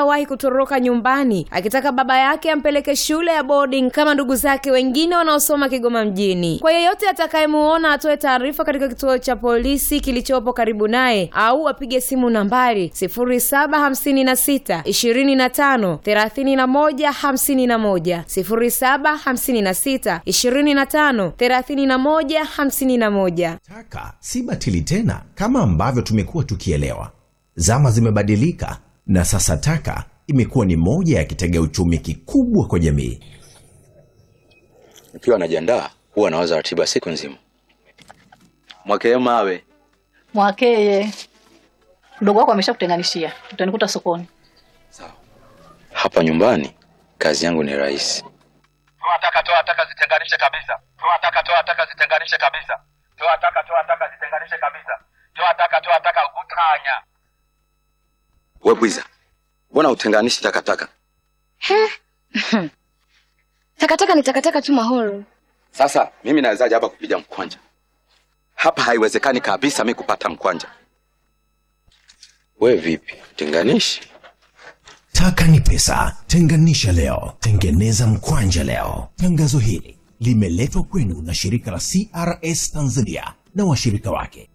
awahi kutoroka nyumbani akitaka baba yake ampeleke shule ya boarding kama ndugu zake wengine wanaosoma Kigoma mjini. Kwa yeyote atakayemuona atoe taarifa katika kituo cha polisi kilichopo karibu naye au apige simu nambari 0756 25 31 51, 0756 25 31 51. Taka si batili tena kama ambavyo tumekuwa tukielewa. Zama zimebadilika na sasa taka imekuwa ni moja ya kitega uchumi kikubwa kwa jamii. Nikiwa najiandaa huwa nawaza ratiba siku nzima. Mwakee mawe Mwakeye, mdogo wako ameshakutenganishia, utanikuta sokoni. hapa nyumbani, kazi yangu ni rahisi. toa taka toa taka zitenganishe kabisa toa taka toa taka zitenganishe kabisa toa taka toa taka zitenganishe kabisa toa taka toa taka utanya We bwiza, mbona utenganishi takataka? Takataka ni takataka tu Mahoro. Sasa mimi nawezaje hapa kupiga mkwanja? Hapa haiwezekani kabisa mi kupata mkwanja. We vipi, tenganishi? Taka ni pesa, tenganisha leo, tengeneza mkwanja leo. Tangazo hili limeletwa kwenu na shirika la CRS Tanzania na washirika wake.